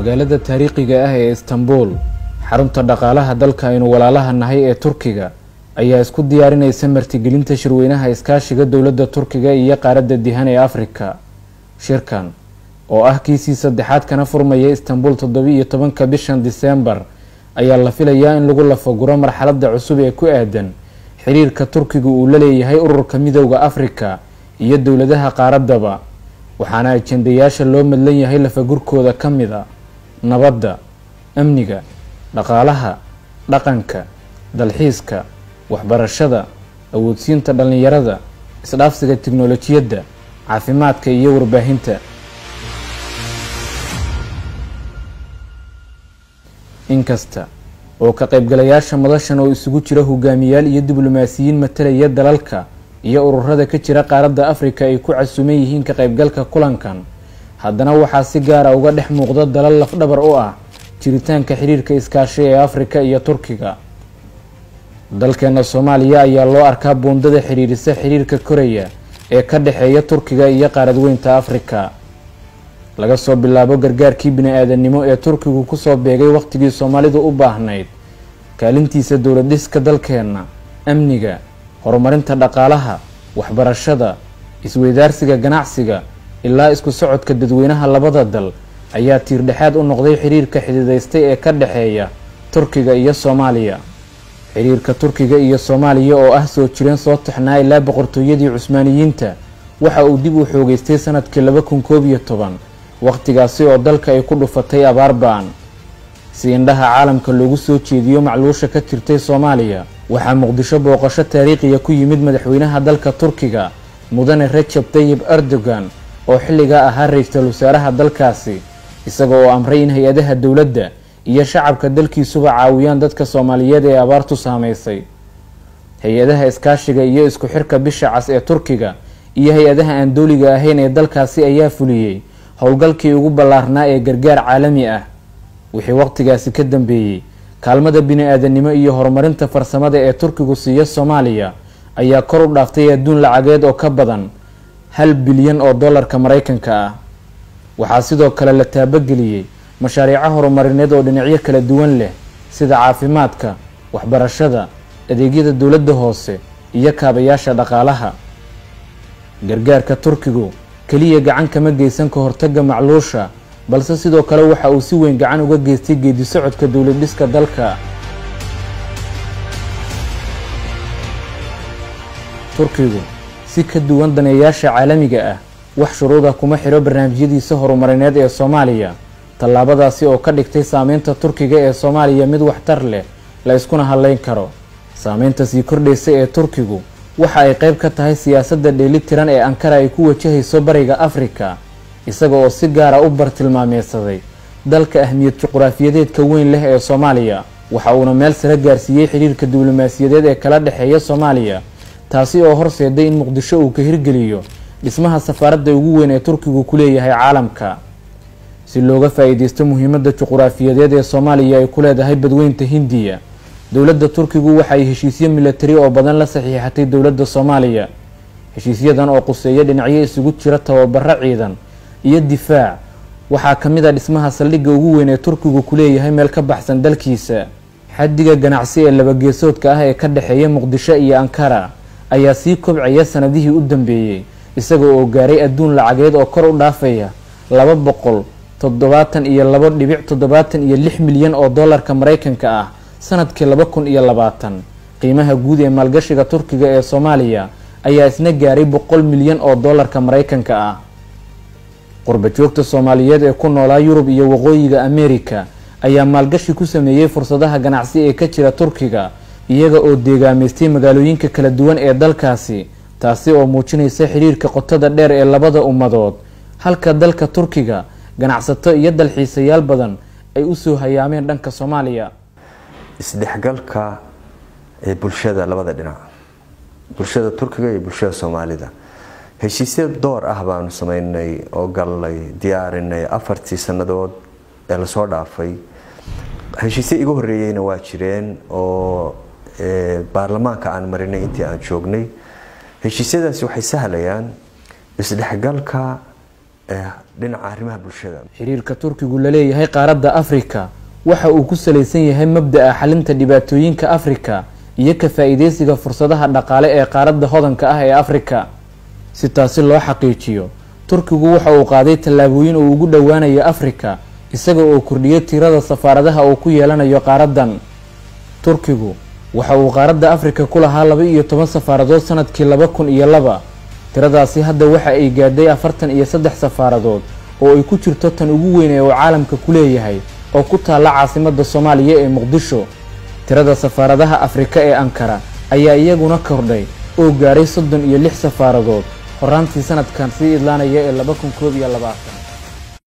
magaalada taariikhiga ah ee istanbul xarunta dhaqaalaha dalka aynu walaalaha nahay ee turkiga ayaa isku diyaarinaysa martigelinta shirweynaha iskaashiga dowladda turkiga iyo qaaradda dihan ee afrika shirkan oo ah kiisii saddexaad kana furmaya istanbul toddoba-iyo tobanka bishan diseembar ayaa la filayaa in lagu lafaguro marxaladda cusub ee ku aadan xiriirka turkiga uu la leeyahay ururka midowda afrika iyo dowladaha qaaraddaba waxaana ajendayaasha loo madlan yahay lafagurkooda ka mid a nabadda amniga dhaqaalaha dhaqanka dalxiiska waxbarashada awoodsiinta dhallinyarada isdhaafsiga tiknolojiyadda caafimaadka iyo warbaahinta inkasta oo ka qaybgalayaasha madashan oo isugu jira hogaamiyaal iyo diblomaasiyiin matalaya dalalka iyo ururada ka jira qaaradda afrika ay ku casuuman yihiin ka qaybgalka kulankan haddana waxaa si gaara uga dhex muuqda dalal lafdhabar u ah jiritaanka xiriirka iskaashi ee afrika iyo turkiga dalkeena soomaaliya ayaa loo arkaa buundada xiriirisa xiriirka koraya ee ka dhexeeya turkiga iyo qaaradweynta afrika laga soo bilaabo gargaarkii bini-aadannimo ee turkigu kusoo beegay waqtigii soomaalidu u baahnayd kaalintiisa dowlad dhiska dalkeenna amniga horumarinta dhaqaalaha waxbarashada isweydaarsiga ganacsiga ilaa isku socodka dadweynaha labada dal ayaa tiirdhexaad u noqday xiriirka xididaystay ee ka dhexeeya turkiga iyo soomaaliya xiriirka turkiga iyo soomaaliya oo ah soo jireen soo taxnaa ilaa boqortooyadii cusmaaniyiinta waxa uu dib u xoogeystay sanadkii laba kun koob iyo toban waqtigaasi oo dalka ay ku dhufatay abaar ba-an si indhaha caalamka loogu soo jeediyo macluusha ka jirtay soomaaliya waxaa muqdisho booqasho taariikhiya ku yimid madaxweynaha dalka turkiga mudane rajab tayib erdogan oo xilligaa ahaa ra-iisul wasaaraha dalkaasi isaga oo amray in hay-adaha dowladda iyo shacabka dalkiisuba caawiyaan dadka soomaaliyeed ee abaartu saameysay hay-adaha iskaashiga iyo isku xirka bisha cas ee turkiga iyo hay-adaha aan dooliga ahayn ee dalkaasi ayaa fuliyey howlgalkii ugu ballaarnaa ee gargaar caalami ah wixii waqtigaasi ka dambeeyey kaalmada bini-aadannimo iyo horumarinta farsamada ee turkigu siiya soomaaliya ayaa kor u dhaaftay adduun lacageed oo ka badan hal bilyan oo dollarka maraykanka ah waxaa sidoo kale la taabageliyey mashaariico horumarineed oo dhinacyo kala duwan leh sida caafimaadka waxbarashada adeegyada dowladda hoose iyo kaabayaasha dhaqaalaha gargaarka turkigu keliya gacan kama geysan ka hortagga macluusha balse sidoo kale waxa uu si weyn gacan uga geystay geedi socodka dowlad dhiska dalka turkigu si ka duwan daneeyaasha caalamiga ah wax shuruuda kuma xiro barnaamijyadiisa horumarineed ee soomaaliya tallaabadaasi oo ka dhigtay saameynta turkiga ee soomaaliya mid waxtar leh la iskuna hadleyn karo saameynta sii kordhaysa ee turkigu waxa ay qayb ka tahay siyaasadda dheelitiran ee ankara ay ku wajahayso bariga afrika isaga oo si gaara u bartilmaameysaday dalka ahmiyad juquraafiyadeedka weyn leh ee soomaaliya waxa uuna meel sare gaarsiiyey xiriirka diblomaasiyadeed ee kala dhexeeya soomaaliya taasi oo horseeday in muqdisho uu ka hirgeliyo dhismaha safaaradda ugu weyn ee turkigu ku leeyahay caalamka si looga faa-iideysto muhiimadda juquraafiyadeed ee soomaaliya ay ku leedahay badweynta hindiya dowladda turkigu waxa ay heshiisyo milatari oo badan la saxiixatay dowladda soomaaliya heshiisyadan oo quseeya dhinacyo isugu jira tababaro ciidan iyo difaac waxaa ka mid a dhismaha saldhigga ugu weyn ee turkigu ku leeyahay meel ka baxsan dalkiisa xaddiga ganacsi ee labageesoodka ah ee ka dhexeeya muqdisho iyo ankara ayaa sii kobcaya sanadihii u dambeeyey isaga oo gaaray adduun lacageed oo kor u dhaafaya laba boqol toddobaatan iyo labo dhibic toddobaatan iyo lix milyan oo dollarka maraykanka ah sanadkii laba kun iyo labaatan qiimaha guud ee maalgashiga turkiga ee soomaaliya ayaa isna gaaray boqol milyan oo dollarka maraykanka ah qurba joogta soomaaliyeed ee ku noolaa yurub iyo waqooyiga amerika ayaa maalgashi ku sameeyey fursadaha ganacsi ee ka jira turkiga iyaga oo deegaameystay magaalooyinka kala duwan ee dalkaasi taasi oo muujinaysa xiriirka qotada dheer ee labada ummadood halka dalka turkiga ganacsato iyo dalxiisayaal badan ay usoo hayaameen dhanka soomaaliya isdhexgalka ee bulshada labada dhinac bulshada turkiga iyo bulshada soomaalida heshiisya door ah baanu sameynay oo galnay diyaarinay afartii sannadood ee lasoo dhaafay heshiisya iga horeeyeyna waa jireen oo baarlamaanka aan marinay intii aan joognay heshiisyadaasi waxay sahlayaan isdhexgalka dhinaca arrimaha bulshada xiriirka turkigu la leeyahay qaaradda afrika waxa uu ku salaysan yahay mabda-a xalinta dhibaatooyinka afrika iyo ka faa-iideysiga fursadaha dhaqaale ee qaaradda hodanka ah ee afrika si taasi loo xaqiijiyo turkigu waxa uu qaaday tallaabooyin uu ugu dhowaanayo afrika isaga oo kordhiyo tirada safaaradaha uu ku yeelanayo qaaraddan turkigu waxa uu qaaradda afrika ku lahaa laba iyo toban safaaradood sanadkii laba kun iyo laba tiradaasi hadda waxa ay gaadhay afartan iyo saddex safaaradood oo ay ku jirto tan ugu weyn ee uu caalamka ku leeyahay oo ku taalla caasimadda soomaaliya ee muqdisho tirada safaaradaha afrika ee ankara ayaa iyaguna kordhay oo gaadhay soddon iyo lix safaaradood horaantii sanadkan sii idlaanaya ee laba kun koob iyo labaatan